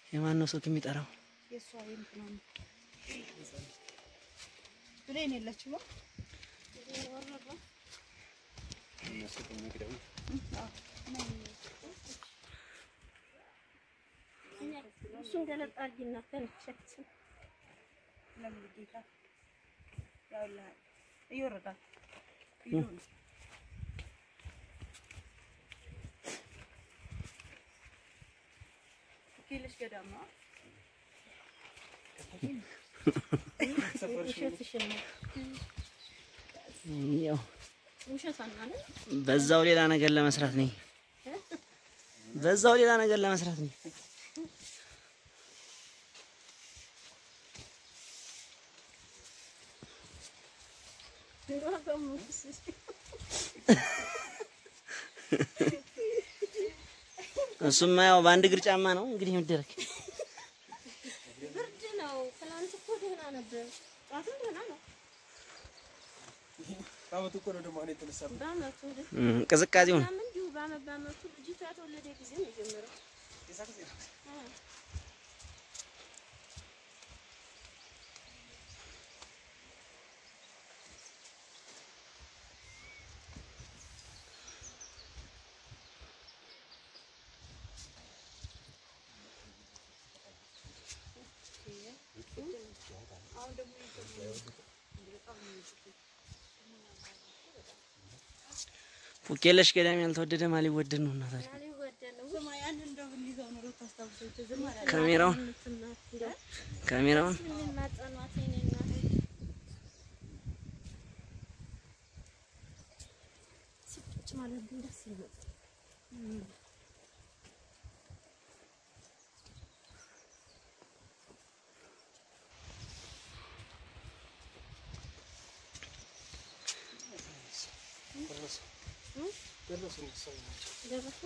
የማን ነው ስልክ የሚጠራው? የእሷ የእንትና ነው። ብሌን የለችም። እሱን ገለጣ አድርጊና ተነሸች። ለምን ጌታ ያውልሃል እየወረዳል ቪዲዮ ነው። ኬልሽ ገዳም ነው። ውሸትሽን ነው። ያው ውሸት አናለ በዛው ሌላ ነገር ለመስራት ነኝ። በዛው ሌላ ነገር ለመስራት ነኝ። እሱማ ያው በአንድ እግር ጫማ ነው እንግዲህ የሚደረግ። ብርድ ነው። ትናንት እኮ ደህና ነበር። ጠዋትም ደህና ነው። በአመቱ እኮ ነው ደግሞ አሁን የተነሳው። በአመቱ እም፣ ቅዝቃዜውን ምናምን እንዲሁ በአመት በአመቱ ልጅቷ የተወለደ ጊዜ ነው የጀመረው። የዛ ጊዜ ነው። አዎ። ፉኬለሽ ገዳም ያልተወደደ ማን ሊወደድ ነው? እና ታዲያ ሊወደድ ነው። ስማ ያንን እንደው ብንይዘው ኖሮ ታስታውሰው ዝም አላለም። ካሜራውን እንደው ካሜራውን ልናጸኗት የኔ እናት ስጭ ማለት ግን ደስ ይላል። ደረሱ እነሱ ናቸው። ደረሱ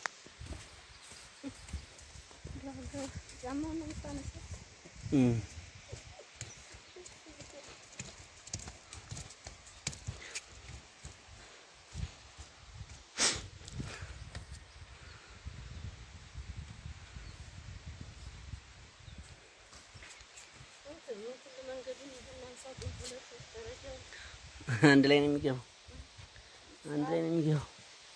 ጫማውን ነው የምታነሳው? እም፣ ሁሉ መንገዱን እንደማንሳት ሁለት ደረጃ አንድ ላይ ነው የሚገባው። አንድ ላይ ነው የሚገባው።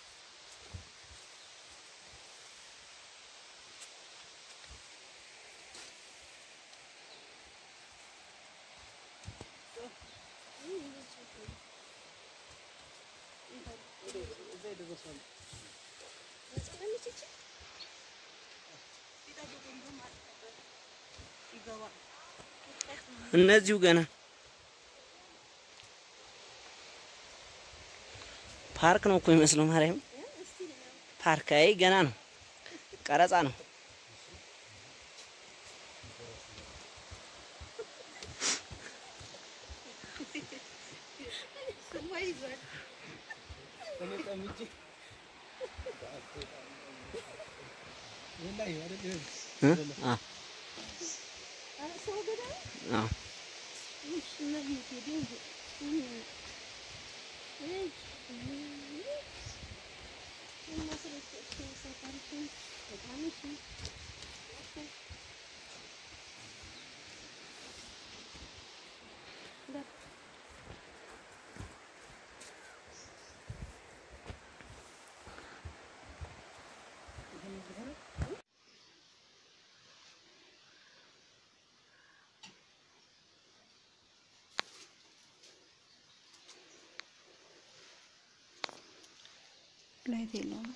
እዛ የደረሱ አሉ። ቢጠብቁኝ ግን ማለት ነበር ይገባል። እነዚሁ ገና ፓርክ ነው እኮ የሚመስለው። ማርያም ፓርክ አይ ገና ነው፣ ቀረጻ ነው። ስማ ይዟል። እኔ ጠምጄ ወላሂ አይደል ይኸውልህ። እ? አ ሰው ገዳይ አ እሺ መብት ድንግ ላይት የለውም።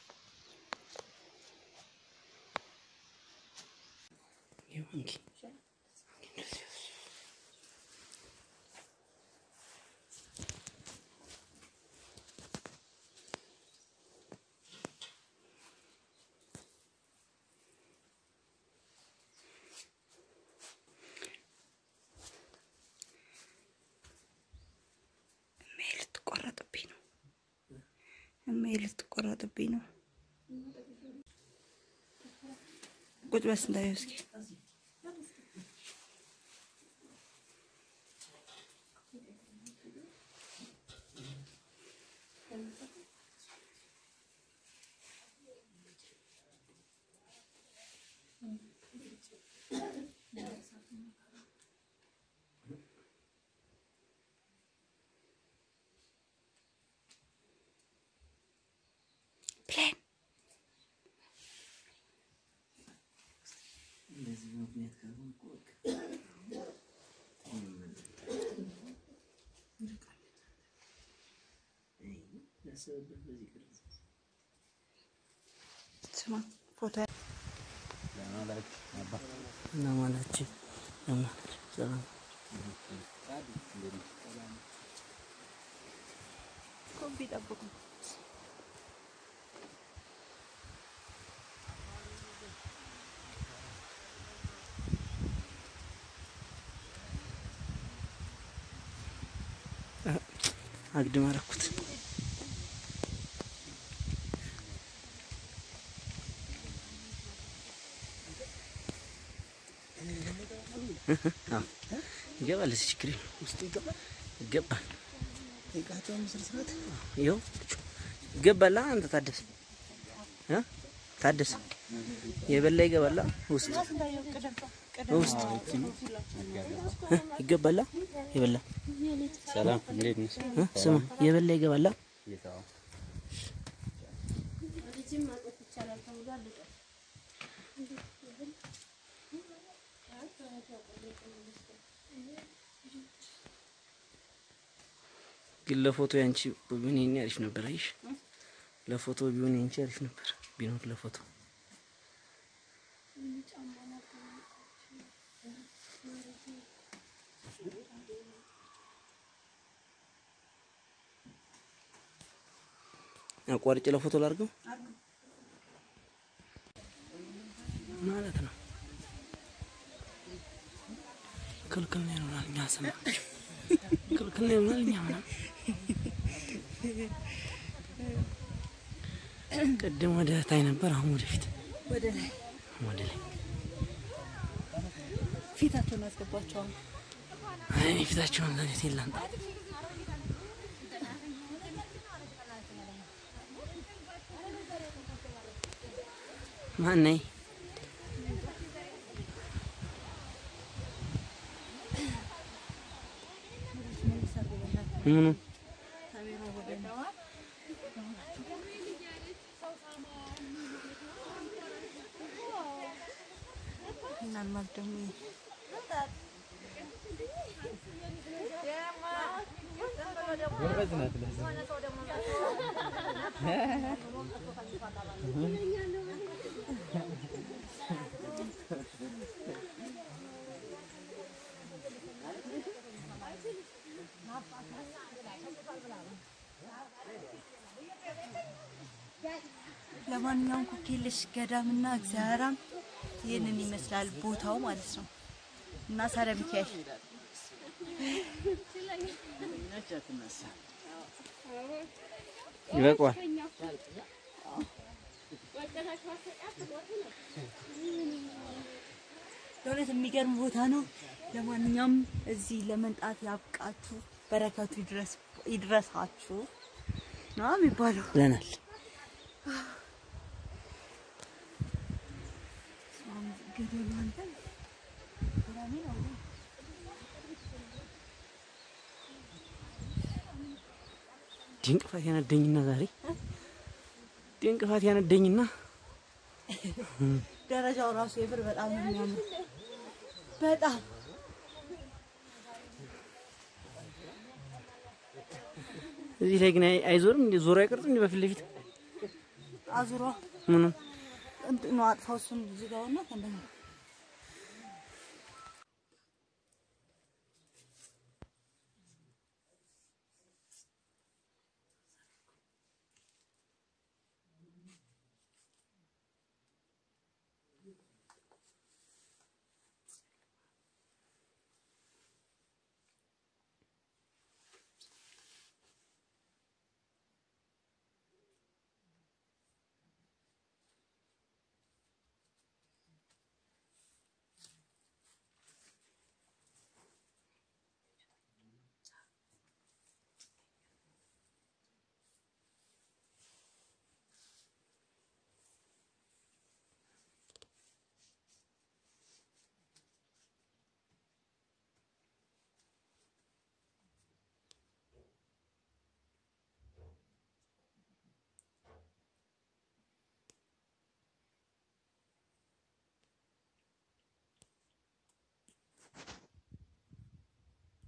ይኸው እንኪ እሜ ልትቆረጥብኝ ነው። እሜ ልትቆረጥብኝ ነው። ቁጭ በስ እንዳየው እስኪ ምክንያት ካልሆነ እኮ በቃ አይ፣ ላሰበበት በዚህ ቅርጽ ስማ ፎቶ እና ማላችሁ ለማላችሁ ሰላም ኮቢ ጠብቁ። አግድም አደረኩት። አዎ፣ ይገባል። እዚህ ችግር የለም። ውስጥ ይገባል። ይገባል። የቃቸው ምስል ስርዓት ይኸው ይገባላ። አንተ ታደሰ እ ታደሰ የበላ ይገባላ። ውስጥ ውስጥ እ ይገባላ። የበላ ሰላም እንዴት ነሽ? እ ስማ የበላ ይገባላ። ልጅም ማቆፍ ይቻላል ተብሏል። ግን ለፎቶ ያንቺ ቢሆን የኔ አሪፍ ነበር። አይሽ ለፎቶ ቢሆን ያንቺ አሪፍ ነበር ቢኖር ለፎቶ አቋርጬ ለፎቶ ላድርገው ማለት ነው። ክልክል ነው ይሆናል። እኛ ሰማችሁ ክልክል ነው ይሆናል። እኛ ምናምን ቅድም ወደ ታይ ነበር፣ አሁን ወደፊት ወደ ላይ ወደ ላይ። ፊታቸውን አስገባቸዋል። አይ እኔ ፊታቸውን ለኔት የላንጣ ማነኝ ምኑ ምናልባት ደግሞ ለማንኛውም ኩኪልሽ ገዳምና እግዚአብሔራም ይህንን ይመስላል ቦታው ማለት ነው። እና ሳረ ሚካኤል ይበቃዋል። ለእውነት የሚገርም ቦታ ነው። ለማንኛውም እዚህ ለመምጣት ያብቃችሁ፣ በረከቱ ይድረስ ይድረሳችሁ ነው የሚባለው። ብለናል። ገደሉ አንተ ድንቅፋት ያነደኝና ዛሬ ድንቅፋት ያነደኝና ደረጃው ራሱ የብር በጣም ነው የሚያምር። በጣም እዚህ ላይ ግን አይ- አይዞርም እንዴ? ዞሮ አይቀርጽም እንዴ? በፊት ለፊት አዙሯ ምኑ እንትኑ አጥፋው እሱን ዝጋውና ከእንደገና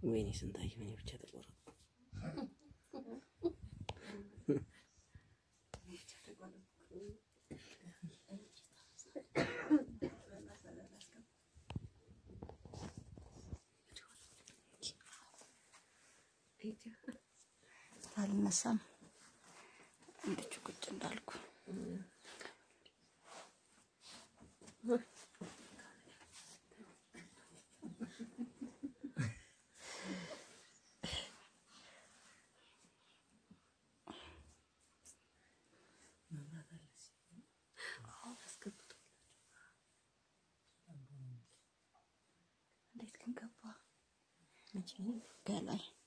ወይኔ ስንታየሁ እኔ ብቻ ተቆረጥኩ። አልነሳም እንድቹ ቁጭ እንዳልኩ እንዴት ግን ገባ? ገላይ